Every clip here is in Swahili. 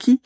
haki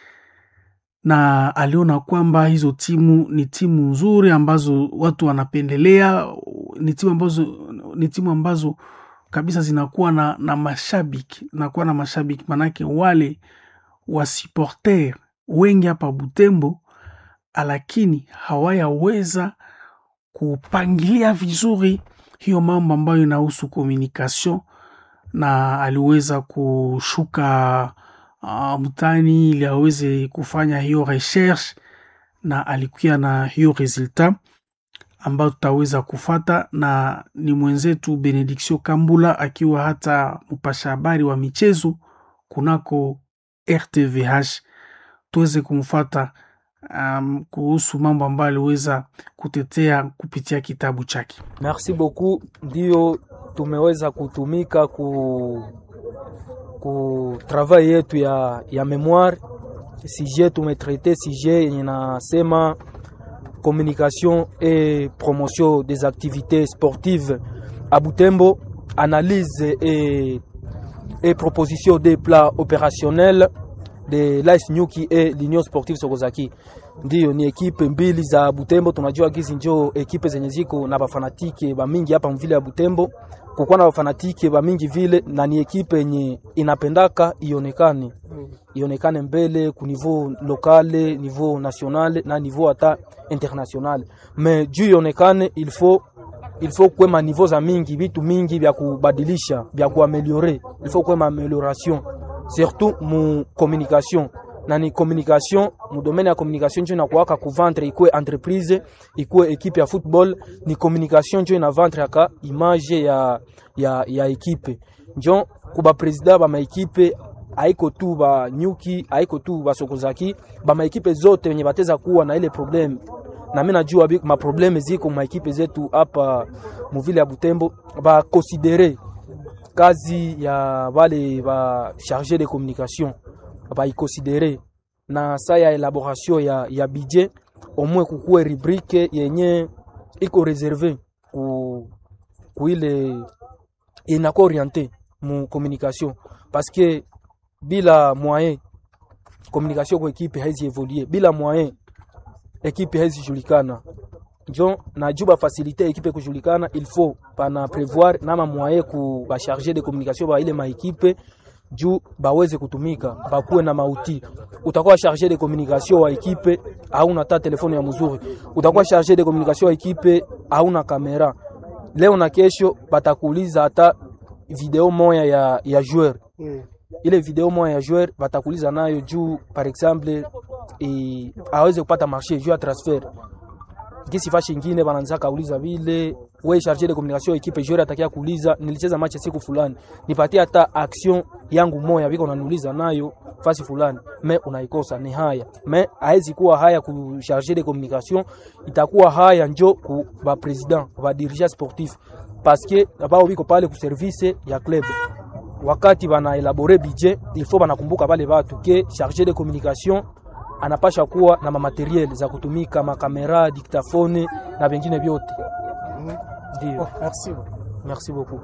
na aliona kwamba hizo timu ni timu nzuri ambazo watu wanapendelea, ni timu ambazo, ni timu ambazo kabisa zinakuwa na, na mashabiki zinakuwa na mashabiki, manake wale wasiporter wengi hapa Butembo, lakini hawayaweza kupangilia vizuri hiyo mambo ambayo inahusu communication, na aliweza kushuka uh, mtani ili aweze kufanya hiyo recherche na alikuya na hiyo resultat ambayo tutaweza kufata, na ni mwenzetu Benediction Kambula akiwa hata mpasha habari wa michezo kunako RTVH, tuweze kumfata um, kuhusu mambo ambayo aliweza kutetea kupitia kitabu chake. Merci beaucoup, ndio tumeweza kutumika ku ku travail yetu ya, ya memoire sujet tumetraite sujet yenye nasema communication et promotion des activités sportives à Butembo, analyse et, et proposition des plats opérationnels de l'AS Nyuki et l'Union Sportive Sokozaki. Ndiyo, ni ekipe mbili za Butembo. Tunajua gizi njo ekipe zenye ziko na bafanatike ba mingi hapa mvile ya Butembo, kukuwa na bafanatike ba mingi vile, na ni ekipe yenye inapendaka ionekane ionekane mbele ku niveau lokale, niveau national na niveau hata international. Mais juu ionekane il faut il faut kwema niveau za mingi vitu mingi vya kubadilisha vya kuameliore, il faut kwema amelioration surtout mu communication na ni communication mu domaine ya communication njo inakuwaka kuvendre ikwe entreprise ikwe ekipe ya football, ni communication njo inavendre aka image ya, ya, ya ekipe njo kuba president ba maekipe haiko tu ba nyuki haiko tu ba sokozaki ba maekipe zote wenye bateza kuwa na ile problem na mimi najua ma probleme ziko ma ekipe zetu hapa muvile ya Butembo ba considere kazi ya wale ba charge de communication baikonsidere na sa ya elaboration ya, ya budget omwe kukuwe rubrique yenye iko reserve ku, ku ile inako oriente mu communication parce que bila moyen communication kwa ekipe haizi evoluer, bila moyen ekipe haizi julikana njo najuba facilite ekipe kujulikana, il faut pana prevoir nama moyen ku ba charger de communication ba ile ma ekipe juu baweze kutumika bakuwe na mauti. Utakuwa charge de communication wa ekipe hauna ta telefone ya mzuri, utakuwa charge de communication wa ekipe hauna kamera. Leo na kesho batakuuliza hata video moya ya, ya joueur mm. Ile video moya ya joueur batakuuliza nayo juu par exemple e, aweze kupata marché juu ya transfer kisi fashi ingine bananza kauliza vile we charge de communication equipe joueur atakia kuuliza nilicheza match siku fulani nipatie hata action yangu moya biko unaniuliza nayo fasi fulani me unaikosa ni haya me haezi kuwa haya ku charge de communication itakuwa haya njo ku ba president ba dirigeant sportif parce que bao biko pale ku service ya club wakati bana elabore budget il faut banakumbuka bale batu ke charge de communication anapasha kuwa na mamateriel za kutumika makamera, diktafone na vingine vyote. Ndio. Oh, merci. Merci beaucoup.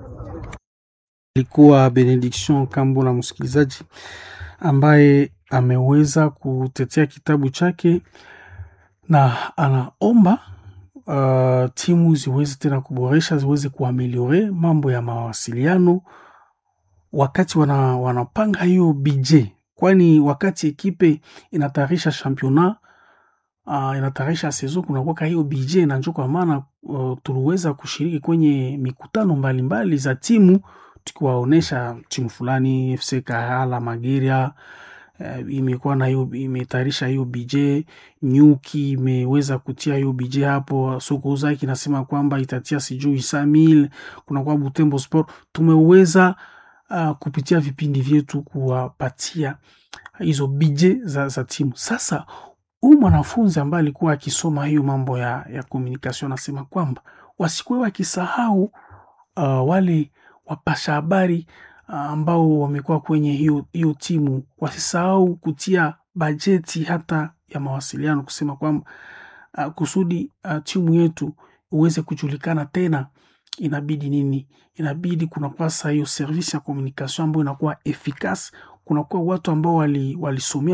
Ilikuwa Benediction Kambula, msikilizaji ambaye ameweza kutetea kitabu chake na anaomba uh, timu ziweze tena kuboresha, ziweze kuameliore mambo ya mawasiliano wakati wana, wanapanga hiyo budget kwani wakati ekipe inatayarisha championnat uh, inatayarisha saison kunakuwaka hiyo BJ na njo kwa maana uh, tuliweza kushiriki kwenye mikutano mbalimbali mbali za timu tukiwaonesha timu fulani FC Kahala Mageria uh, imekuwa na hiyo imetayarisha hiyo BJ. Nyuki imeweza kutia hiyo BJ hapo. Soko zake inasema kwamba itatia sijui Samil, kunakuwa Butembo Sport tumeweza uh, kupitia vipindi vyetu kuwapatia hizo bije za, za timu. Sasa huyu mwanafunzi ambaye alikuwa akisoma hiyo mambo ya, ya communication anasema kwamba wasikuwe wakisahau uh, wale wapasha habari uh, ambao wamekuwa kwenye hiyo, hiyo timu wasisahau kutia bajeti hata ya mawasiliano, kusema kwamba uh, kusudi uh, timu yetu uweze kujulikana tena inabidi nini? Inabidi kunakuwa saa hiyo service ya communication ambayo inakuwa efficace, kunakuwa watu ambao walisomea wali